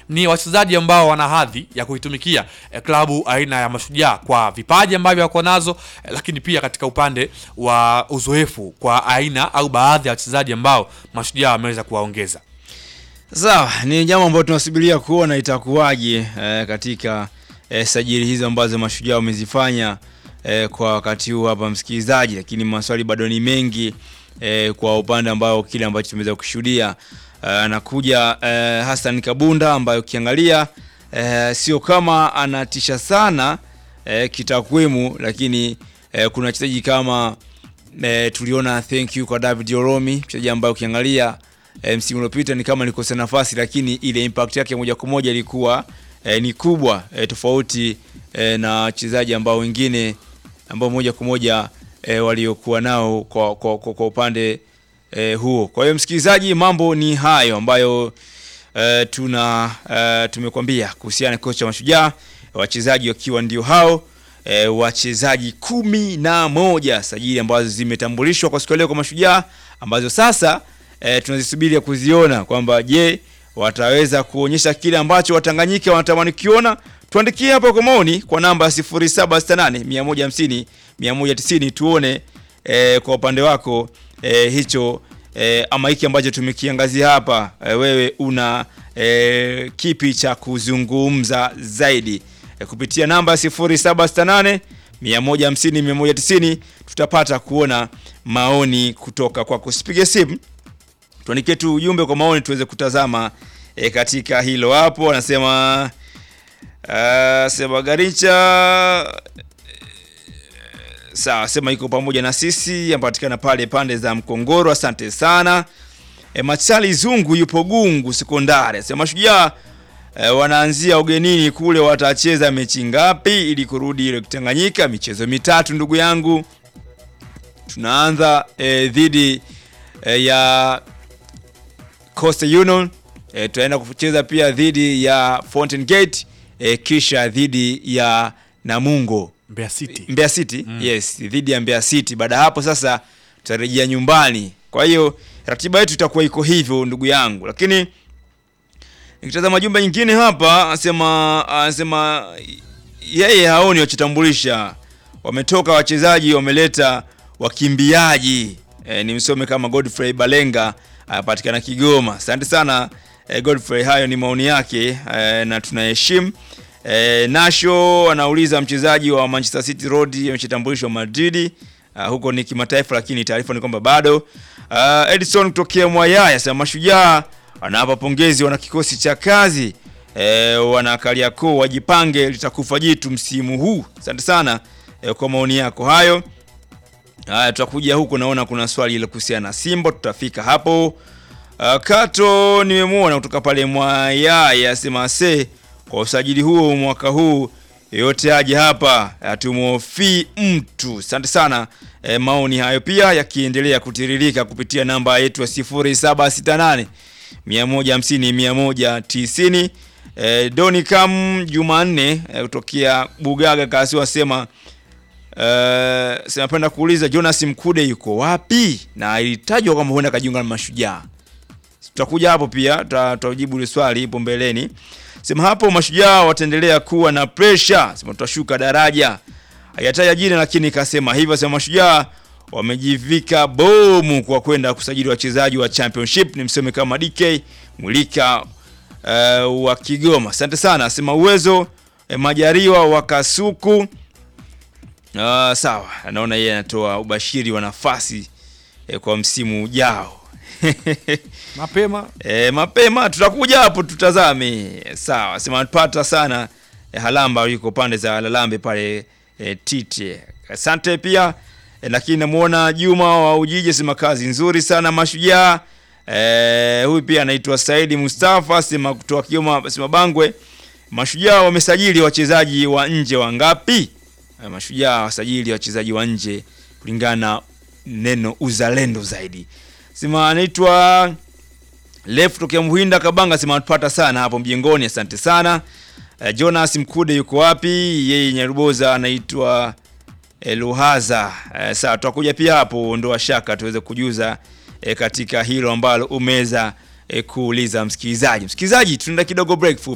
ni wachezaji ambao wana hadhi ya kuitumikia eh, klabu aina ya Mashujaa kwa vipaji ambavyo wako nazo eh, lakini pia katika upande wa uzoefu kwa aina au baadhi ya wachezaji ambao Mashujaa wameweza kuwaongeza. Sawa, ni jambo ambalo tunasubiria kuona itakuwaje eh, katika eh, sajili hizo ambazo mashujaa wamezifanya eh, kwa wakati huu hapa msikilizaji, lakini maswali bado ni mengi eh, kwa upande ambao kile ambacho tumeweza kushuhudia eh, anakuja eh, Hassan Kabunda ambaye ukiangalia eh, sio kama anatisha sana eh, kitakwimu, lakini eh, kuna wachezaji kama eh, tuliona thank you kwa David Oromi, mchezaji ambaye ukiangalia eh, msimu uliopita ni kama alikosa nafasi, lakini ile impact yake moja kwa moja ilikuwa eh, ni kubwa eh, tofauti eh, na wachezaji ambao wengine ambao moja kwa moja eh, waliokuwa nao kwa, kwa, kwa, kwa upande eh, huo. Kwa hiyo msikilizaji, mambo ni hayo ambayo eh, tuna eh, tumekwambia kuhusiana na kikosi cha Mashujaa, wachezaji wakiwa ndio hao e, wachezaji kumi na moja sajili ambazo zimetambulishwa kwa siku ya leo kwa Mashujaa ambazo sasa e, tunazisubiri kuziona kwamba je, wataweza kuonyesha kile ambacho Watanganyika wanatamani kukiona. Tuandikie hapa kwa maoni kwa namba 0768 150 190 tuone e, kwa upande wako e, hicho e, ama hiki ambacho tumekiangazia hapa e, wewe una e, kipi cha kuzungumza zaidi e, kupitia namba 0768 150 190 tutapata kuona maoni kutoka kwako. Usipige simu, tuandikie tu ujumbe kwa maoni tuweze kutazama e, katika hilo hapo. Anasema uh, sema Garicha sawa, sema iko pamoja na sisi, anapatikana pale pande za Mkongoro. Asante sana. E, Machali Zungu yupo Gungu Sekondari, asema Mashujaa e, wanaanzia ugenini kule, watacheza mechi ngapi ili kurudi ile Tanganyika? Michezo mitatu ndugu yangu, tunaanza e, dhidi e, ya Coastal Union e, tutaenda kucheza pia dhidi ya Fountain Gate e, kisha dhidi ya Namungo Mbeya City. Mbeya City yes, dhidi ya Mbeya City. Baada ya hapo sasa tutarejea nyumbani. Kwa hiyo ratiba yetu itakuwa iko hivyo ndugu yangu, lakini nikitazama jumba nyingine hapa, anasema anasema yeye haoni wachitambulisha, wametoka wachezaji, wameleta wakimbiaji. E, ni msome kama Godfrey Balenga anapatikana Kigoma. Asante sana e, Godfrey, hayo ni maoni yake e, na tunaheshimu E, Nasho anauliza mchezaji wa Manchester City Road ameshatambulishwa Madrid. Uh, huko ni kimataifa, lakini taarifa ni kwamba bado. Uh, Edison kutokea Mwayaya sema Mashujaa anawapa pongezi wana kikosi cha kazi e, wana Kariakoo wajipange, litakufa jitu msimu huu. Asante sana e, kwa maoni yako hayo. Haya, tutakuja huko, naona kuna swali ile kuhusiana na Simba, tutafika hapo. Uh, Kato nimemwona kutoka pale Mwayaya sema se kwa usajili huo mwaka huu yote aje hapa, hatumhofii mtu. Asante sana e, maoni hayo pia yakiendelea kutiririka kupitia namba yetu ya 0768 150 190. E, Doni Kam Jumanne e, kutokea Bugaga kasi wasema e, sinapenda kuuliza Jonas Mkude yuko wapi, na ilitajwa kwamba huenda kajiunga na Mashujaa. Tutakuja hapo pia tutajibu ile swali ipo mbeleni. Sema hapo Mashujaa wataendelea kuwa na pressure, sema tutashuka daraja. Hayataja jina lakini kasema hivyo. Sema Mashujaa wamejivika bomu kwa kwenda kusajili wachezaji wa championship. Ni mseme kama DK Mulika uh, wa Kigoma. Asante sana. Sema uwezo eh, Majariwa wa Kasuku. Uh, sawa, anaona yeye anatoa ubashiri wa nafasi eh, kwa msimu ujao Mapema E, mapema tutakuja hapo tutazame. Sawa, sema pata sana e, Halamba yuko pande za Lalambe pale e, Tite. Asante pia e, lakini namuona Juma wa Ujiji sema kazi nzuri sana Mashujaa. E, huyu pia anaitwa Saidi Mustafa sema kutoka Kigoma sema Bangwe. Mashujaa wamesajili wachezaji wa nje wangapi? E, Mashujaa wasajili wachezaji wa nje kulingana na neno uzalendo zaidi. Sema anaitwa Left tokea Muhinda Kabanga sema tupata sana hapo mjengoni, asante sana. Uh, Jonas Mkude yuko wapi? Yeye Nyaruboza anaitwa eh, Luhaza. Uh, sawa tutakuja pia hapo ndoa shaka tuweze kujuza eh, katika hilo ambalo umeweza eh, kuuliza msikilizaji. Msikilizaji, tunaenda kidogo break fupi.